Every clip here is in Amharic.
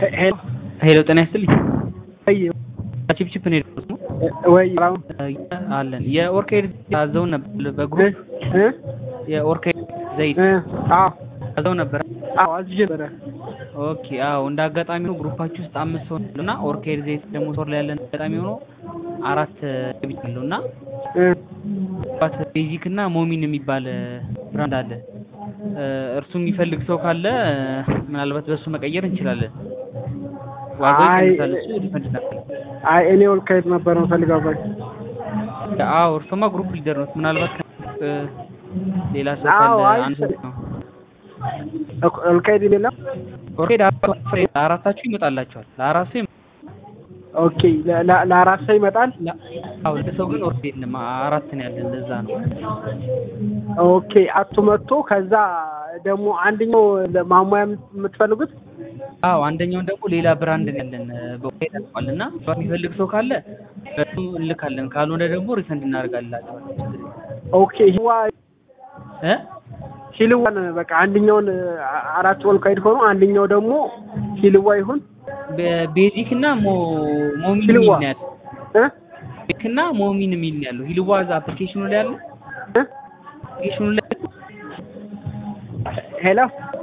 ሄሎ ሄሎ ጤና ይስጥልኝ። ወይ ቺፕቺፕ ነው የደረሱት ነው ወይ አሁን አለን የኦርኬድ አዘው ነበር በግሩፕ እ የኦርኬድ ዘይት እ አዎ አዘው ነበር። አዎ አዝዤ ነበረ። ኦኬ አዎ እንደ አጋጣሚ ነው ግሩፓችሁ ውስጥ አምስት ሰው እና ኦርኬድ ዘይት ደግሞ ሶር ላይ ያለን አጋጣሚ ሆኖ አራት ብቻ አለው እና እ ባት ቤዚክ እና ሞሚን የሚባል ብራንድ አለ። እርሱ የሚፈልግ ሰው ካለ ምናልባት በሱ መቀየር እንችላለን። ዋጋው አይ ይቀንሳል። እሱ ዲፈንድ እናደርጋለን። አይ እኔ ወልቃይት ነበር የምፈልገው በቃ አዎ እርሶማ ግሩፕ ሊደር ነው። ምናልባት ከ- ሌላ ሰው አዎ፣ ካለ አይ አንድ አንድ ነው። ወልቃይት የለም። ኦርኬድ አራታችሁ ይመጣላችኋል። ለአራት ሰው ይመ- ኦኬ ለ- ለ- ለአራት ሰው ይመጣል። ለ- አዎ ለሰው ግን ኦርኬድ የለም። አራት ነው ያለን። ለዛ ነው። ኦኬ አቶ መጥቶ ከዛ ደግሞ አንደኛው ማሟያ የምትፈልጉት አዎ አንደኛውን ደግሞ ሌላ ብራንድ ነው ያለን በኦርኬድ አልቋል እና የሚፈልግ ሰው ካለ በሱ እንልካለን። ካልሆነ ደግሞ ሪፈንድ እናደርጋላችኋለን። ኦኬ ህዋ እ ሂልዋን በቃ አንደኛውን አ- አራት ወልቃይት ሆኖ አንደኛው ደግሞ ሂልዋ ይሁን በ- ቤዚክ እና ሞ- ሞሚን ሂልዋ የሚል ነው ያለው። እ ቤዚክ እና ሞሚን የሚል ነው ያለው። ሂልዋ እዛ አፕሊኬሽኑ ላይ ያለው እ አፕሊኬሽኑ ላይ ሄሎ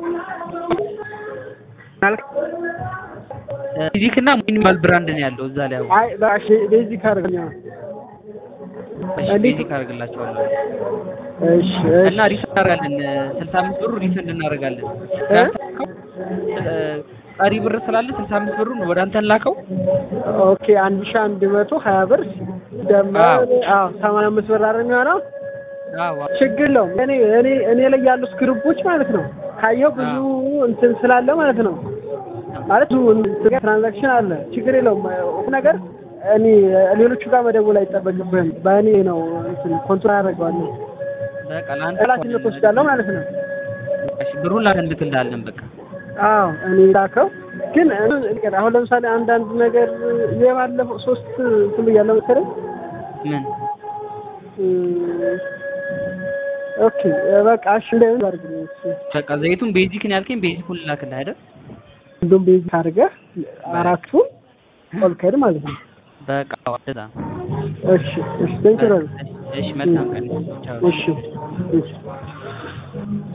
ማለት ቤዚክ እና ሞሚን የሚባል ብራንድ ነው ያለው እዛ ላይ ያው አይ በቃ ቤዚክ አድርገኛ እሺ እንዴት? ቤዚክ አደርግላቸዋለሁ እሺ እና ሪፈንድ እናደርጋለን። ስልሳ አምስት ብሩ ሪፈንድ እናደርጋለን። እ? እ፣ ቀሪ ብር ስላለ ስልሳ አምስት ብሩን ወደ አንተ ላከው። ኦኬ አንድ ሺህ አንድ መቶ ሀያ ብር ደመር አዎ ሰማንያ አምስት ብር አይደል የሚሆነው አዎ ችግር የለውም እኔ እኔ እኔ ላይ ያሉት ግሩፖች ማለት ነው ካየው ብዙ እንትን ስላለ ማለት ነው ማለት ብዙ እንትን ትራንዛክሽን አለ ችግር የለውም ሁሉ ነገር እኔ ሌሎቹ ጋር መደወል አይጠበቅብህም በእኔ ነው እንትን ኮንትሮል አደርገዋለሁ በቃ ለአንተ ኃላፊነት ወስዳለሁ ማለት ነው እሺ ብሩን ላከ እንልክልሃለን። በቃ አዎ እኔ ላከው ግን እኔ- አሁን ለምሳሌ አንዳንድ ነገር የባለፈው ሶስት እንትን ብያለሁ መሰለኝ ምን እም፣ ኦኬ በቃ እሺ እንደምን አድርግልኝ እሺ በቃ ዘይቱን ቤዚክን ያልከኝ ቤዚኩን ላክልህ አይደል? እንደውም ቤዚክ አድርገህ አራቱን ኦልከድ ማለት ነው በቃ ወደዛ እሺ እሺ ቴንክ ዩ እሺ መልካም ቀን ቻው። እሺ እሺ